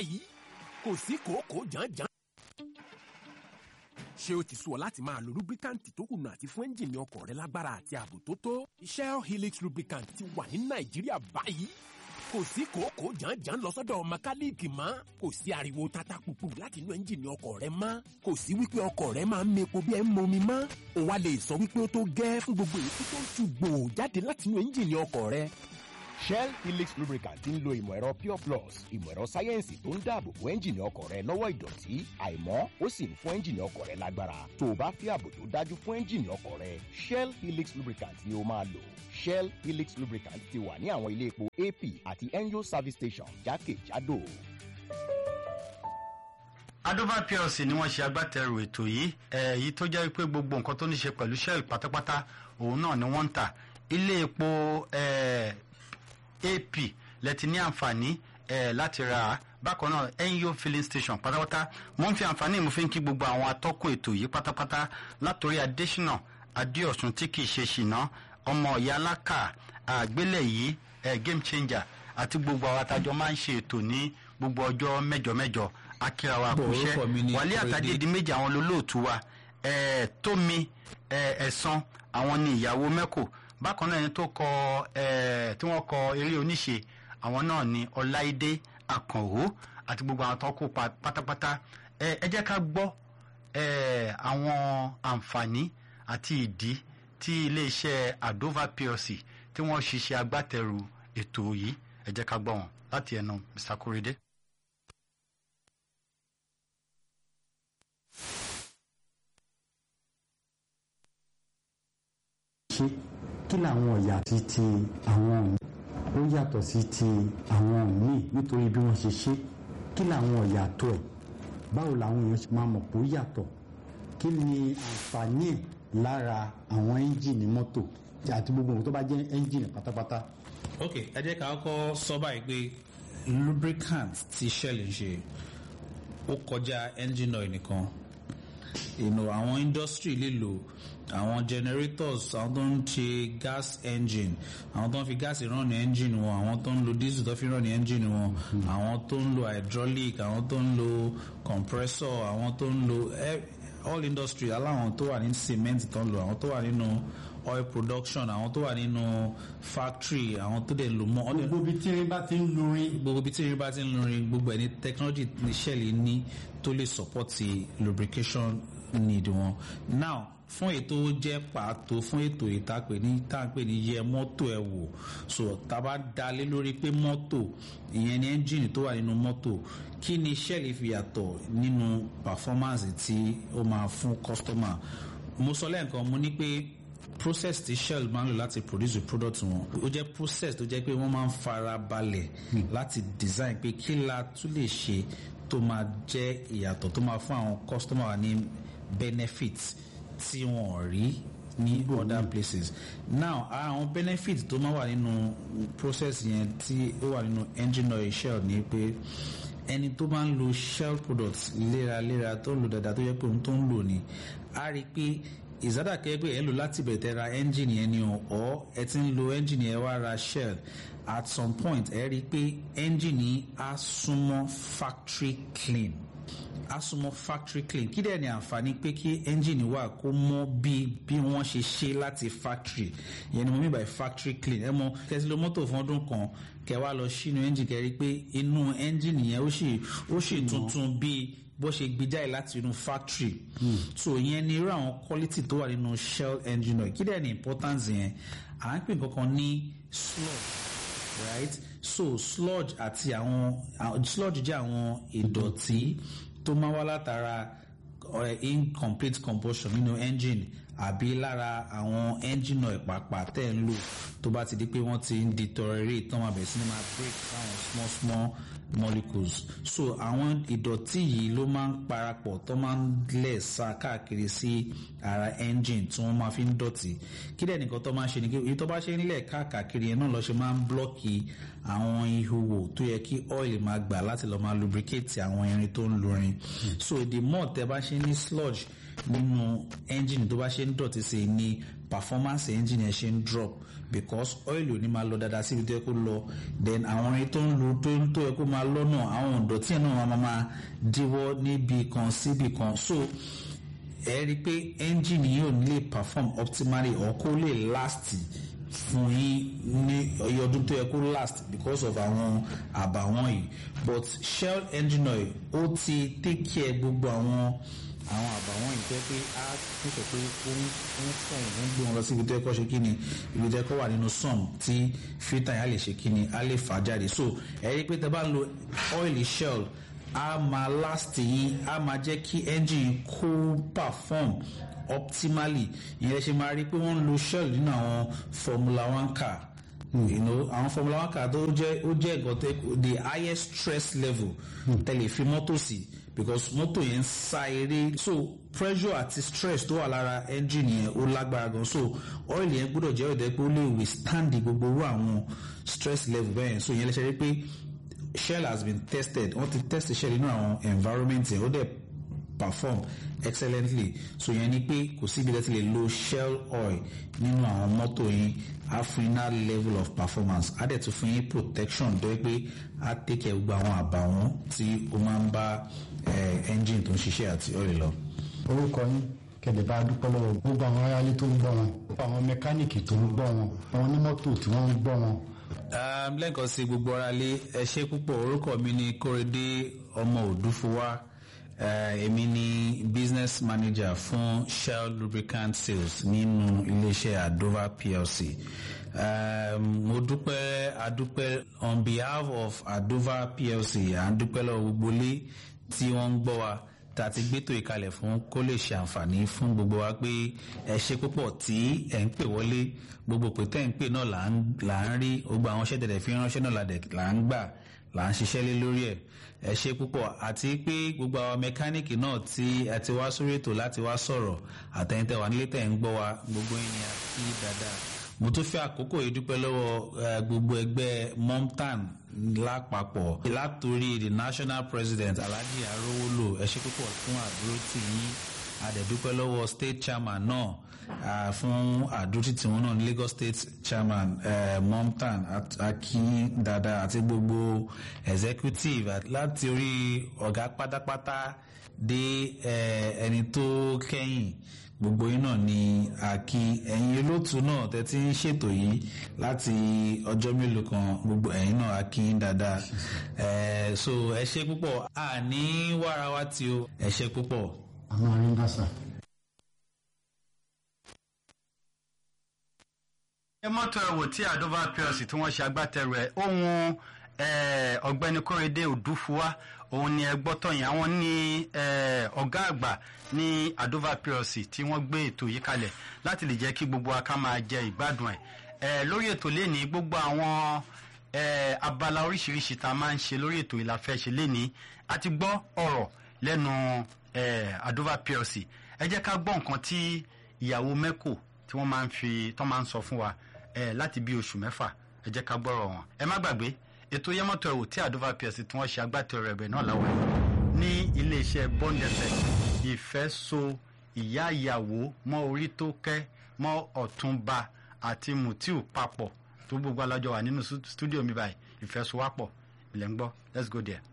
báyìí kò sí kòókòó jàǹjàǹ. ṣé o ti sú ọ láti máa lo lubricant tó kùnà àti fún ẹ́ńjìnì ọkọ̀ rẹ lágbára àti ààbò tó tó? Shell Helix lubricant ti wà ní Nàìjíríà báyìí. Kò sí kòókòó jàǹjàǹ lọ sọ́dọ̀ mẹkáníìkì mọ́. Kò sí ariwo tata pupu láti inú ẹ́ńjìnì ọkọ̀ rẹ mọ́. Kò sí wípé ọkọ̀ rẹ máa ń mepo bí ẹ ń momi mọ́. O wá lè sọ wípé ó tó gẹ́ fún gbogbo èyí tó ń tu gbòò jáde láti inú ẹ́ńjìnì ọkọ̀ rẹ. Shell Helix lubricant ń lo ìmọ̀ ẹ̀rọ Pure Plus ìmọ̀ ẹ̀rọ sáyẹ́ǹsì tó ń dáàbò bo ẹ́ńjìnì ọkọ̀ rẹ lọ́wọ́ ìdọ̀tí àìmọ́ ó sì ń fún ẹ́ńjìnì ọkọ̀ rẹ lágbára tó o bá fẹ́ ààbò tó dájú fún ẹ́ńjìnì ọkọ̀ rẹ Shell Helix lubricant ni o máa lò Shell Helix lubricant ti wà ní àwọn ilé epo AP àti NGO service station jákèjádò. Adova plc ni wọ́n ṣe agbátẹrù ètò yìí èyí tó jẹ́ pé gbogbo nǹkan tó ní ṣe pẹ̀lú Shell pátápátá òun náà ni wọ́n ń tà ilé epo eh, ap lẹ́tí ní àǹfààní eh, láti ra á bákan náà NGO filling station pátápátá mo ń fi àǹfààní mo fi ń kí gbogbo àwọn atọ́kùn ètò yìí pátápátá látòrí adésínà adéọ̀sùn tí kì í ṣe ṣìnà ọmọ ìyá alákà àgbélẹ̀ yìí eh, game changer àti gbogbo àwọn atajọ máa ń ṣe ètò ní gbogbo ọjọ́ mẹ́jọ mẹ́jọ akíra wa Bọ̀, kúṣẹ́ orúkọ mi ni wàlẹ́ Kóredé. àtàdé di méjì àwọn olólùtú wa eh, tómi eh, ẹ̀sán àwọn ni ìyàwó mẹ́kò bákan náà ẹni tó kọ eh, tí wọ́n kọ eré oníṣe àwọn náà ni ọláìdé àkànwó àti gbogbo àwọn tó kópa pátápátá Eh, ẹ jẹ́ ká gbọ́ eh, àwọn àǹfààní àti ìdí tí iléeṣẹ́ adova plc tí wọ́n ṣiṣẹ́ agbátẹrù ètò yìí ẹ jẹ́ ká gbọ́ wọn láti ẹnu mr korede. ṣe kí làwọn ọ̀yà ti ti àwọn míì ó yàtọ̀ sí ti àwọn míì nítorí bí wọ́n ṣe ṣe kí làwọn ọ̀yà tó ẹ̀ báwo làwọn èèyàn ṣe máa mọ̀ pé ó yàtọ̀ kí ni àǹfààní ẹ̀ lára àwọn ẹ́ńjìnì mọ́tò àti gbogbo nǹkan tó bá jẹ́ ẹ́ńjìnì pátápátá. ok ẹ jẹ́ ká kọ́kọ́ sọ báyìí pé lubricant tí Shell ń ṣe ó kọjá engine oil nìkan you know, àwọn industry lè lò àwọn generators àwọn tó ń ṣe gas engine àwọn tó ń fi gas run ní engine wọn àwọn tó ń lo diesel tó fi run ní engine wọn àwọn tó ń lo hydraulic àwọn tó ń lo compressor àwọn tó ń lo eh, all industry aláwọn tó wà ní cement tó ń lo àwọn tó wà nínú oil production àwọn tó wà nínú factory àwọn tó dẹ̀ ń lo mọ́ ọ́ dẹ̀- gbogbo ibi tí irin bá ti ń lurin gbogbo ibi tí irin bá ti ń lurin gbogbo ẹni technology ní Shell ní tó lè support lubrication need wọn now fún ètò jẹ́ pàtó fún ètò ìtàpè ní tàpè ní yẹ mọ́tò ẹ̀ wò so tá a bá dalé lórí pé mọ́tò ìyẹn ní ẹ́ńjìnì tó wà nínú mọ́tò kí ni Shell fi yàtọ̀ nínú performance tí ó máa fún customer mo sọ lẹ́ẹ̀kan mo ní pé process tí Shell máa ń lò láti produce the product wọn ó jẹ́ process tó jẹ́ pé wọ́n máa ń fara balẹ̀ láti design pé kí la tún lè ṣe tó máa jẹ́ ìyàtọ̀ tó máa fún àwọn customer wa ní benefits tí wọn ò rí ní other places now ara àwọn benefits tó máa wà nínú process yẹn tí ó wà nínú engine oil Shell ni pé ẹni tó bá ń lo Shell products léraléra tó ń lo dáadáa tó yẹ pé òun tó ń lò ní a rí i pé ìsádà kẹ́gbẹ́ ẹ̀ ń lò láti bẹ̀rẹ̀ tẹ́ ra ẹ́ńjìnì yẹn ni o ọ̀ ẹ ti ń lo ẹ́ńjìnì yẹn wá ra Shell at some point ẹ rí i pé ẹ́ńjìnì á súnmọ́ factory clean á súnmọ́ factory clean kí dẹ̀ ni àǹfààní pé kí ẹ́ńjìnì wà kó mọ́ bí bí wọ́n ṣe ṣe láti factory ìyẹn ni mo mean by factory clean ẹ mọ kẹsì lo mọ́tò fún ọdún kan kẹ wá lọ sínú ẹ́ńjìnì kẹ rí i pé inú ẹ́ńjìnì yẹn ó sì ó sì tuntun bíi bó ṣe gbé jáde láti inú factory so ìyẹn ni irú àwọn quality tó wà nínú Shell engine oil kí dẹ̀ ni importance yẹn à ń pè kankan ní sludge right so sludge àti àwọn àwọn- sludge jẹ́ àwọn ìdọ̀tí tó máa wá látara eh, incomplete combustion nínú engine àbí lára àwọn engine oil pàápàá tẹ̀ ń lò tó bá ti di pé wọ́n ti ń deteriorate tán máa bẹ̀rẹ̀ sí ni máa break down small small molecules so àwọn ìdọ̀tí yìí ló máa ń parapọ̀ tó máa ń lẹ̀ sá káàkiri sí ara engine tí wọ́n máa fi ń dọ̀tí kí dẹ̀ nìkan tó máa ń ṣe ni kí èyí tó bá ṣe ń lẹ̀ káàkiri yẹn náà lọ ṣe máa ń blọ́ọ̀kì àwọn ihò tó yẹ kí oil máa gbà láti lọ máa lubricate àwọn irin tó ń lurin so the more tẹ bá ṣe ní sludge nínú engine tó bá ṣe ń dọ̀tí sí i ni performance engine yẹn ṣe ń drop because oil ò ní máa lọ dáadáa síbi tó yẹ kó lọ then àwọn ẹni tó ń lo tó ń tó yẹ kó máa lọ náà àwọn ìdọ̀tí yẹn náà máa máa díwọ́ níbi kan síbi kan so ẹ rí i pé engine yìí ò ní lè perform optimally or kó lè last fún yín ní iye ọdún tó yẹ kó last because of àwọn àbàwọ́n yìí but shell engine oil ó ti take care gbogbo àwọn àwọn àbàwọ́n yìí tó yẹ pé á nífẹ̀ẹ́ pé ó ń ó ń fọ̀ ó ń gbé wọn lọ sí ibi tó yẹ kó ṣe kí ni ibi tó yẹ kó wà nínú sun tí filter yẹn á lè ṣe kí ni á lè fà jáde so ẹ rí i pé tẹ bá lo oil shell á máa last yín á máa jẹ́ kí engine kó perform optimally ìyẹn ṣe máa rí i pé wọ́n ń lo shell nínú àwọn formula one car you know àwọn formula one car tó jẹ́ ó jẹ́ nǹkan tẹ́ the highest stress level tẹ́lẹ̀ fi mọ́tò sí because mọ́tò yẹn ń sá eré so pressure àti stress tó wà lára engine yẹn ó lágbára gan so oil yẹn gbọ́dọ̀ jẹ́ ọ̀dẹ́ pé ó lè withstand gbogbo irú àwọn stress level bẹ́ẹ̀ so ìyẹn lè ṣe rí pé shell has been tested wọ́n ti test shell nínú àwọn environment yẹn ó dẹ̀ perform excellently so yẹn ni pé kò síbi tẹ́tí lè lo shell oil nínú àwọn mọ́tò yín á fún yín that level of performance á dẹ̀ tún fún yín protection tó yẹ pé á take care gbogbo àwọn àbàwọ́n tí ó máa ń bá engine tó ń ṣiṣẹ́ àti oil lọ. orúkọ yín kẹ̀lẹ́ bá dúpẹ́ lọ́wọ́ gbogbo àwọn aráalé tó ń gbọ́ wọn gbogbo àwọn mẹkáníìkì tó ń gbọ́ wọn àwọn onímọ́tò tí wọ́n ń gbọ́ wọn. lẹ́ẹ̀kan sí gbogbo aráalé ẹ ṣé púpọ̀ orúkọ mi ni kórèdé ọmọ òdúfowá èmi ni business manager fún shell lubricant sales nínú iléeṣẹ́ adova plc um, mo dúpẹ́ adúpẹ́ on behalf of adova plc à ń dúpẹ́ lọ́wọ́ gbogbo ilé tí wọ́n ń gbọ́ wa tá a ti gbétò ìkalẹ̀ fún kó lè ṣe àǹfààní fún gbogbo wa pé ẹ ṣe púpọ̀ tí ẹ̀ ń pè wọlé gbogbo pé tẹ́ ń pè náà là ń rí gbogbo àwọn iṣẹ́ tẹ̀lẹ̀ fi ránṣẹ́ náà là ń gbà là ń ṣiṣẹ́ lé lórí ẹ̀ ẹ ṣe púpọ̀ àti pé gbogbo àwọn mẹkáníìkì náà tí ẹ ti wá sórí ètò láti wá sọ̀rọ̀ àtẹ̀yìntẹ̀ wà nílé tẹ̀ ń gbọ́ wa gbogbo yín ni a kí dáadáa mo tún fẹ́ àkókò yìí dúpẹ́ lọ́wọ́ gbogbo ẹgbẹ́ momtan lápapọ̀ látòrí the national president alhaji arówólò ẹ ṣe púpọ̀ fún àdúró tì yín àdẹ̀dúpẹ́ lọ́wọ́ state chairman náà uh, fún àdúrótì tiwọn náà ní Lagos State Chairman uh, Momtan Akin Dada àti gbogbo executive láti orí ọ̀gá pátápátá dé ẹni tó kẹ́yìn gbogbo yín náà ni àkí ẹ̀yin olóòtú náà tẹ́tí ń ṣètò yìí láti ọjọ́ mélòó kan gbogbo ẹ̀yin náà àkí dáadáa so ẹ ṣe púpọ̀ àní wàrà wa tí o ẹ ṣe púpọ̀. àmọ́ àríń bá sà. ẹ mọ́tò ẹ̀wò tí àdóbá plc tí wọ́n ṣe agbátẹrù ẹ̀ ohun ọ̀gbẹ́ni kórèdé òdúfúwá òun ni ẹ gbọ́ tọ̀yìn àwọn ní ọ̀gá àgbà ní àdóbá plc tí wọ́n gbé ètò yìí kalẹ̀ láti lè jẹ́ kí gbogbo wa ká máa jẹ ìgbádùn ẹ̀ lórí ètò lẹ́ni gbogbo àwọn abala oríṣiríṣi tá a máa ń ṣe lórí ètò yìí la fẹ́ ṣe lẹ́ni a ti gbọ́ ọ̀rọ̀ lẹ́nu àdóbá plc ẹ jẹ́ ká gbọ́ nǹkan tí ìyàwó mẹ́kò tí wọ́n máa ń fi tọ́ máa ń sọ fún wa ẹ láti bí oṣù mẹ́fà ẹ jẹ́ ká gbọ́rọ̀ wọn. ẹ má gbàgbé ètò yẹmọ́tò ẹ̀wò tí àdófà plc tí wọ́n ṣe agbátẹrù ẹ̀bẹ̀ náà láwọn ẹ̀ ní iléeṣẹ́ bond fm ìfẹ́ so ìyá ìyàwó mọ́ orí tó kẹ́ mọ́ ọ̀túnba àti mutiu papọ̀ tó gbogbo alájọ wà nínú stúdíò mi báyìí ìfẹ́ so wá pọ̀ ilẹ̀ ń gbọ́ let's go there.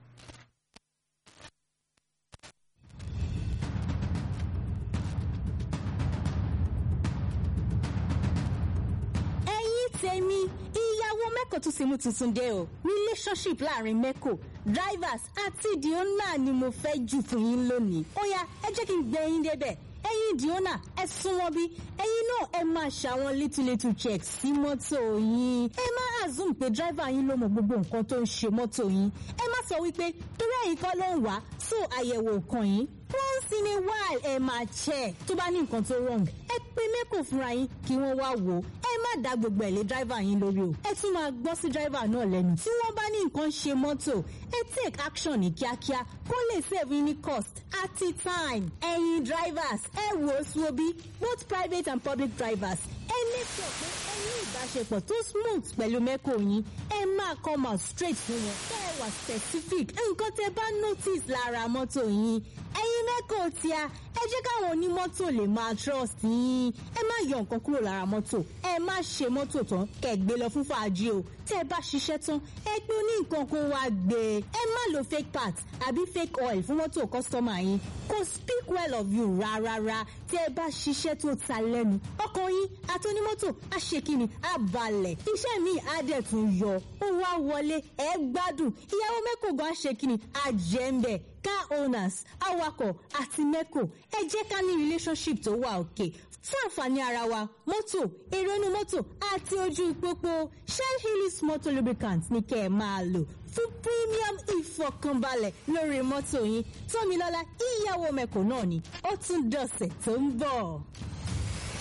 tèmi ìyàwó mẹ́kò tún ti mú tuntun dé o relationship láàrin mẹ́kò drivers àti diona ni mo fẹ́ jù fún yín lónìí ó yá ẹ jẹ́ kí n gbé yín débẹ̀ ẹ̀yin diona ẹ súnmọ́ bí ẹ̀yin náà ẹ máa ṣàwọn little little checks sí mọ́tò yín ẹ má assume pé driver yín ló mọ gbogbo nǹkan tó ń ṣe mọ́tò yín ẹ má sọ wípé torí ẹ̀yin kọ́ ló ń wá so àyẹ̀wò kàn yín once in a while ẹ máa check tó bá ní nǹkan tó wrong ẹ pè mẹ́kò fúnra yín kí wọ́n wá wò ó ẹ má dá gbogbo ẹ̀ lé driver yín lórí o ẹ tún máa gbọ́ sí driver náà lẹ́nu tí wọ́n bá ní nǹkan ṣe mọ́tò ẹ take action ní kíákíá kó lè save yín ní cost àti time ẹ̀yin drivers ẹ wò ó sí obi both private and public drivers ẹ make sure pé ẹ ní ìbáṣepọ̀ tó smooth pẹ̀lú mẹ́kò yín ẹ máa come out straight fún wọn kẹ́ ẹ wà specific nǹkan tẹ́ bá notice lára mọ́tò yín ẹ̀yin mẹ́kò mẹ́kò tíá ẹ jẹ́ káwọn onímọ́tò lè máa trust yín ẹ má yọ nǹkan kúrò lára mọ́tò ẹ má ṣe mọ́tò tán kẹ́ gbé lọ fún fàájì o tẹ́ ẹ bá ṣiṣẹ́ tán ẹ pé ó ní nǹkan kó wá gbé ẹ má lo fake parts àbí fake oil fún mọ́tò kọ́sítọ́mà yín kò speak well of you rárá tẹ́ ẹ bá ṣiṣẹ́ tó ta lẹ́nu ọkàn yín àti onímọ́tò á ṣe kíni á balẹ̀ iṣẹ́ mi á dẹ̀ tún yọ ó wá wọlé ẹ gbádùn ìyàwó mẹ́kò gan á ṣe kíni á jẹ́ ń bẹ̀ car owners awakọ̀ àti mẹ́kò ẹ jẹ́ ká ní relationship tó wà òkè fún àǹfààní ara wa mọ́tò èrò inú mọ́tò àti ojú pópó shell hillis motor lubricant ní kẹ́ ẹ máa lò fún premium ìfọkànbalẹ̀ lórí mọ́tò yín tómilọ́lá ìyàwó mẹ́kò náà ni ó tún dọ̀sẹ̀ tó ń bọ̀.